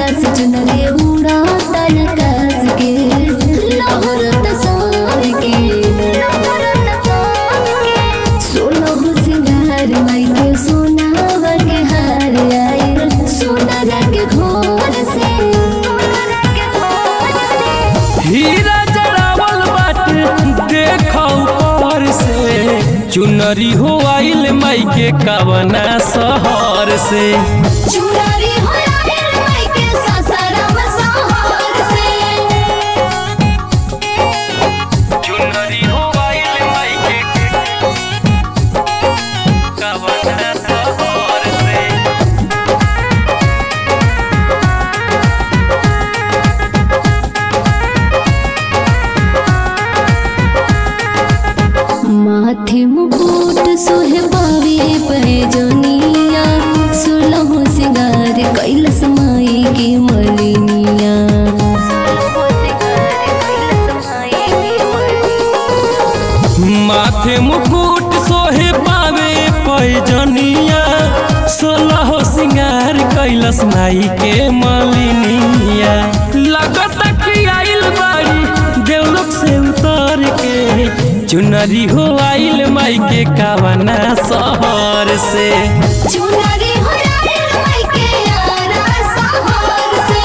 कैलाश चुनरे उड़ाता आकाश के लहरत सार के सोलह सिंगार माई के सोनावा के हार आए सोनारा के घोर से हीरा जरावल बाटे देखो ऊपर से चुनरी हो आइल माई के कवना शहर से चुनरी हो आइल माई के ससुराम शहर से चुनरी हो आइल माई के कवना शहर से माथे मुकुट सोहे पावे पैजनिया सोलह सिंगार कैलस माई के मलिनिया माथे मुकुट सोहे पावे पैजनिया सोलह सिंगार कैलस माई के मलिनिया लगत कि आइल बाड़ी देवलोक से उतर के चुनरी हो आइल माई के कावना शहर से चुनरी हो आइल माई के यारा शहर से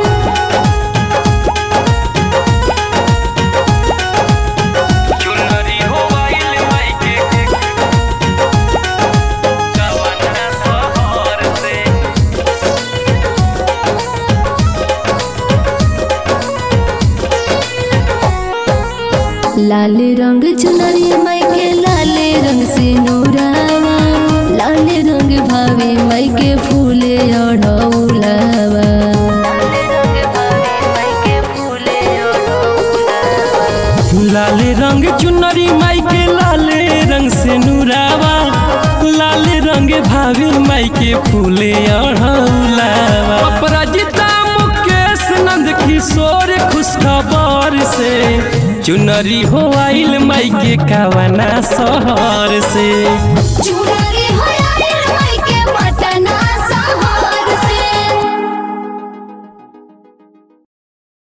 चुनरी हो आइल माई के कावना शहर से लाल रंग चुनरी माई के लाल रंग से नूरावा लाल रंग भावे माई के फूले अढ़ौलावा लाल रंग चुनरी माई के लाल रंग से नूरावा लाल रंग भाभी माई के फूले अढ़ौलावा अपराजिता मुकेश नंद किशोर खुशखबर से चुनरी हो आइल माई के कावना शहर से चुनरी हो